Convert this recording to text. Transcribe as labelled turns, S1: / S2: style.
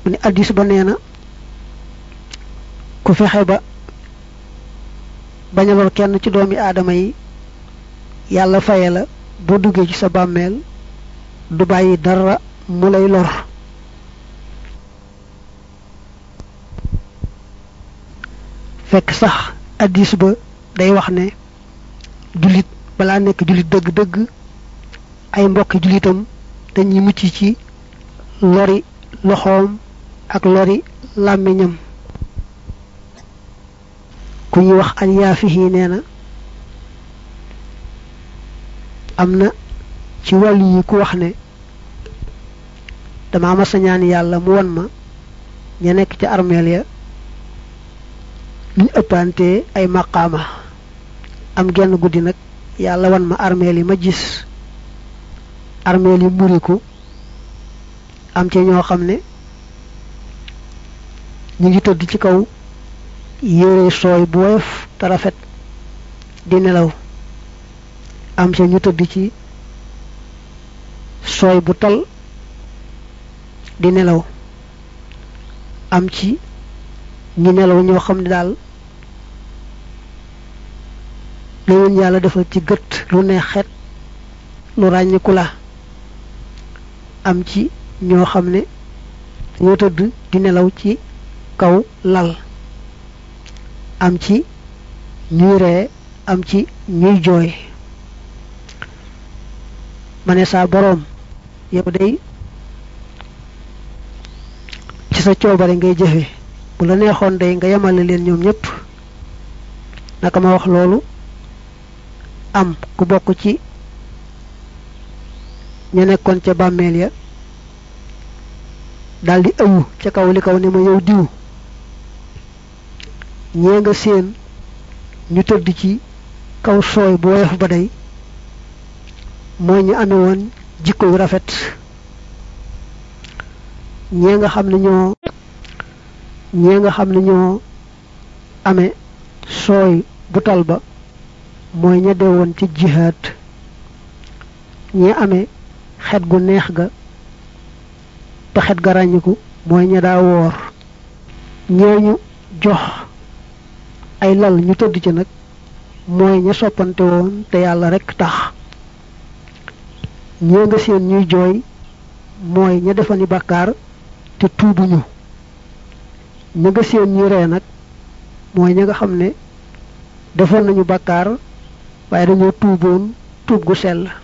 S1: mu ne addis ba nee na ku fexe ba bañ a lor kenn ci doomi aadama yi yàlla faye la boo duggee ci sa bàmmeel du bàyyi dara mu lay lor fekk sax addis ba day wax ne jullit balaa nekk jullit dëgg-dëgg ay mbokki jullitam dañuy mucc ci lori loxoom ak lori làmmiñam ku ñuy wax alyaafihi nee na am na ci wàllu yi ku wax ne dama masa ñaan yàlla mu won ma ña nekk ci armeel ya ñu ëppante ay maqaama am genn guddi nag yàlla wan ma armeel yi ma gis armeel yi muriku am ci ñoo xam ne ñu ngi tëdd ci kaw yére sooy bu woyof te rafet di nelaw am ca ñu tëdd ci sooy bu tal di nelaw am ci ñi nelaw ñoo xam ne daal leen yàlla defal ci gët lu neex xet lu ràññiku la am ci ñoo xam ne ñoo tëdd di nelaw ci kaw lal am ci ñuy ree am ci ñuy jooy ma ne saa boroom yow day ci sa coobare ngay jëfe bu la neexoon day nga yemale leen ñoom ñépp naka ma wax loolu am ku bokk ci ña nekkoon ca bàmmeel ya daldi ëwu ca kaw li kaw ne ma yow diw ñee nga seen ñu tëdd ci kaw sooy bu woyof ba day mooy ñu amee woon jikko yu rafet ñee nga xam ne ñoo ñee nga xam ne ñoo amee sooy bu tal ba mooy ña dee woon ci jihaad ñee amee xet gu neex ga te xet ga ràññiku mooy ña daa woor ñeeñu jox ay lal ñu tëdd ci nag mooy ña soppante woon te yàlla rekk tax ñee nga seen ñuy jooy mooy ña defani bàkkaar te tuubuñu ña nga seen ñuy ree nag mooy ña nga xam ne defoon nañu bàkkaar waaye dañoo tuuboon tuub gu sell